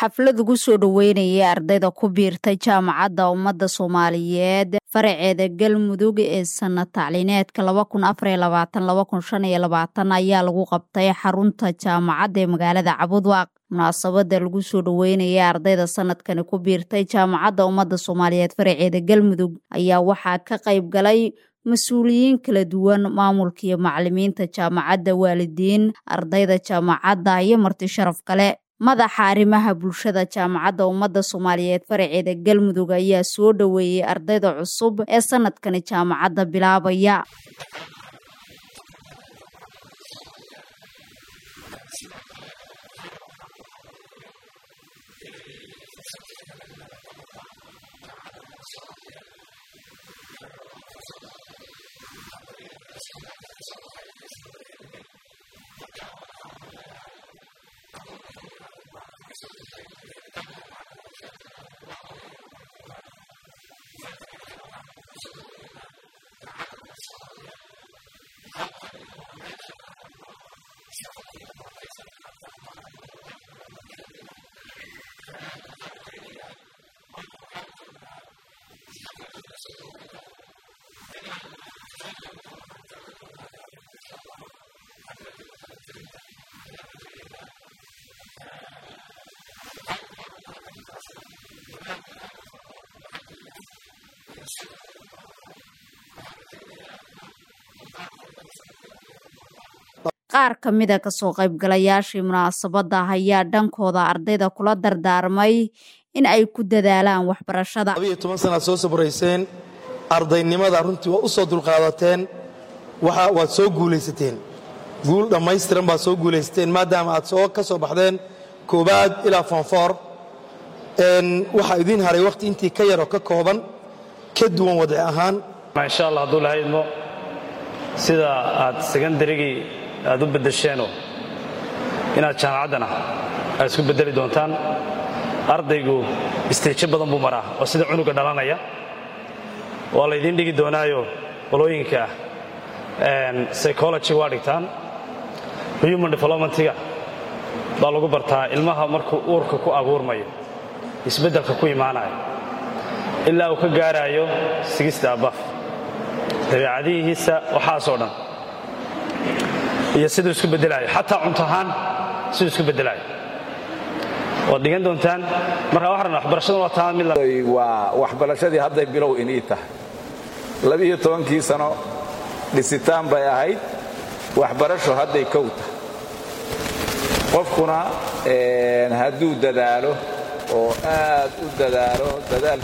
xaflad ugu soo dhoweynayay ardayda ku biirtay jaamacadda ummadda soomaaliyeed faraceeda galmudug ee sana tacliineedka ayaa lagu qabtay xarunta jaamacadda ee magaalada cabudwaaq munaasabada lagu soo dhoweynayay ardayda sanadkani ku biirtay jaamacadda ummadda soomaaliyeed faraceeda galmudug ayaa waxaa ka qayb galay mas-uuliyiin kala duwan maamulka iyo macalimiinta jaamacadda waalidiin ardayda jaamacadda iyo marti sharaf kale madaxa arrimaha bulshada jaamacadda ummadda soomaaliyeed faraceeda galmudug ayaa soo dhoweeyey ardayda cusub ee sanadkani jaamacadda bilaabaya qaar ka mida kasoo qaybgalayaashii munaasabadda ayaa dhankooda ardayda kula dardaarmay in ay ku dadaalaan waxbarashada labiyo toban sanaad soo sabrayseen ardaynimada runtii waa u soo dulqaadateen waad soo guulaysateen guul dhammaystiran baad soo guulaysateen maadaama aad soo ka soo baxdeen koobaad ilaa foonfoor waxaa idiin haray wakhti intii ka yaroo ka kooban ka duwan wadci ahaan insha allah hadduu laha idmo sida aad sekandarigii aad u beddesheenoo inaad jaamacaddana aad isku beddeli doontaan ardaygu isteejo badan buu maraa oo sida cunuga dhalanaya waa laydiin dhigi doonaayo qolooyinka psychology waa dhigtaan human developmentiga baa lagu bartaa ilmaha markuu uurka ku abuurmayo isbeddelka ku imaanayo ilaa uu ka gaaraayo sigista abaf dabeecadihiisa waxaasoo dhan iyo siduu isku beddelaayo xataa cunto ahaan siduu isku beddelaayo waad dhigan doontaan markaa waxaan waxbarashaduna waa taa mid waa waxbarashadii hadday bilow inii tahay labiiyo tobankii sano dhisitaan bay ahayd waxbarasho hadday kow tahay qofkuna hadduu dadaalo oo aad u dadaalo dadaal